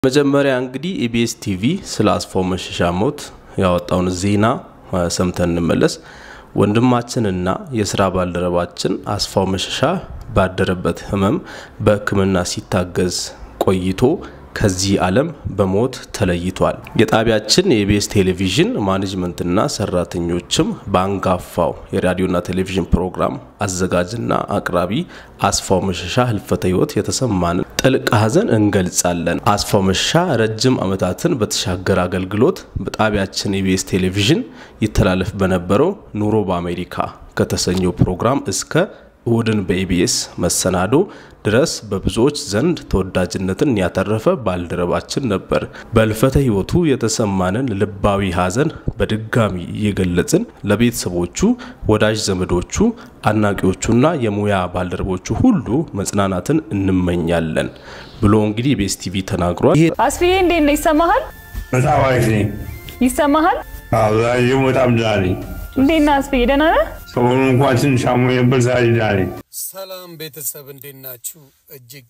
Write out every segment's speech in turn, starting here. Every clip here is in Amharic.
መጀመሪያ እንግዲህ ኢቢኤስ ቲቪ ስለ አስፋው መሸሻ ሞት ያወጣውን ዜና ሰምተን እንመለስ። ወንድማችንና የስራ ባልደረባችን አስፋው መሸሻ ባደረበት ህመም በሕክምና ሲታገዝ ቆይቶ ከዚህ ዓለም በሞት ተለይቷል። የጣቢያችን የኢቢኤስ ቴሌቪዥን ማኔጅመንትና ሰራተኞችም በአንጋፋው የራዲዮና ቴሌቪዥን ፕሮግራም አዘጋጅና አቅራቢ አስፋው መሸሻ ህልፈተ ህይወት የተሰማንን ጥልቅ ሐዘን እንገልጻለን። አስፋው መሸሻ ረጅም ዓመታትን በተሻገረ አገልግሎት በጣቢያችን ኢቢኤስ ቴሌቪዥን ይተላለፍ በነበረው ኑሮ በአሜሪካ ከተሰኘው ፕሮግራም እስከ እሁድን በኢቢኤስ መሰናዶ ድረስ በብዙዎች ዘንድ ተወዳጅነትን ያተረፈ ባልደረባችን ነበር። በህልፈተ ህይወቱ የተሰማንን ልባዊ ሐዘን በድጋሚ እየገለጽን ለቤተሰቦቹ፣ ወዳጅ ዘመዶቹ፣ አድናቂዎቹና የሙያ ባልደረቦቹ ሁሉ መጽናናትን እንመኛለን ብሎ እንግዲህ ኢቢኤስ ቲቪ ተናግሯል። አስፍዬ እንዴት ነው? ይሰማሃል? በጣም አሪፍ ነኝ። ይሰማሃል? ዛሬም በጣም ደህና ነኝ። እንዴት ነህ አስፍዬ? ደህና ነህ? ሰሞኑን እንኳን ትንሽ አሞኝ ነበር። ዛሬ ደህና ነኝ። ሰላም ቤተሰብ እንዴት ናችሁ? እጅግ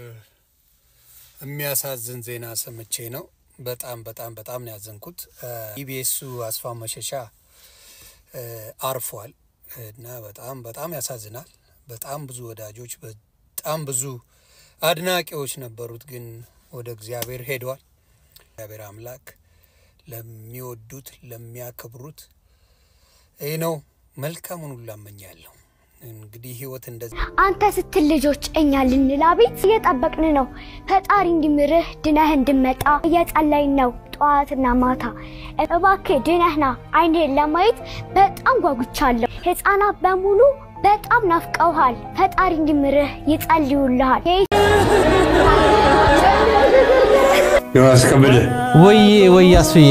የሚያሳዝን ዜና ሰምቼ ነው። በጣም በጣም በጣም ነው ያዘንኩት። ኢቢኤሱ አስፋው መሸሻ አርፏል እና በጣም በጣም ያሳዝናል። በጣም ብዙ ወዳጆች፣ በጣም ብዙ አድናቂዎች ነበሩት፣ ግን ወደ እግዚአብሔር ሄደዋል። እግዚአብሔር አምላክ ለሚወዱት ለሚያከብሩት ይህ ነው መልካሙን ሁሉ እመኛለሁ። እንግዲህ ህይወት እንደዚህ አንተ ስትል ልጆች እኛ ልንላ ቤት እየጠበቅን ነው። ፈጣሪ እንዲምርህ ድነህ እንድመጣ እየጸለይን ነው ጠዋትና ማታ። እባክህ ድነህና አይንህን ለማየት በጣም ጓጉቻለሁ። ህፃናት በሙሉ በጣም ናፍቀውሃል። ፈጣሪ እንዲምርህ ይጸልዩልሃል። ዮናስ ከበደ ወዬ ወይ አስፍዬ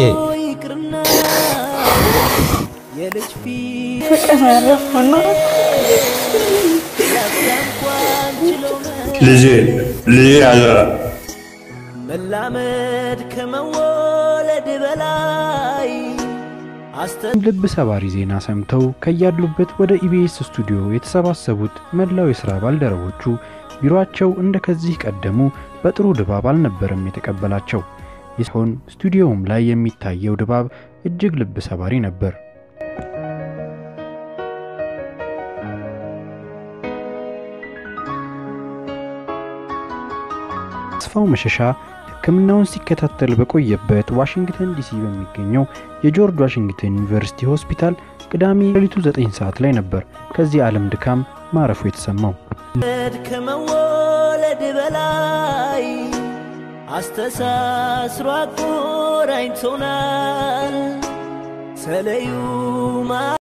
ልጄ ልጄ አደራ መላመድ ከመወለድ በላይ ልብ ሰባሪ ዜና ሰምተው ከያሉበት ወደ ኢቢኤስ ስቱዲዮ የተሰባሰቡት መላው የሥራ ባልደረቦቹ ቢሮአቸው እንደ ከዚህ ቀደሙ በጥሩ ድባብ አልነበረም የተቀበላቸው። ይሆን ስቱዲዮውም ላይ የሚታየው ድባብ እጅግ ልብ ሰባሪ ነበር። አስፋው መሸሻ ሕክምናውን ሲከታተል በቆየበት ዋሽንግተን ዲሲ በሚገኘው የጆርጅ ዋሽንግተን ዩኒቨርሲቲ ሆስፒታል ቅዳሜ ሌሊቱ 9 ሰዓት ላይ ነበር ከዚህ ዓለም ድካም ማረፉ የተሰማው። ከመወለድ በላይ አስተሳስሮ አቆራኝቶናል ተለዩ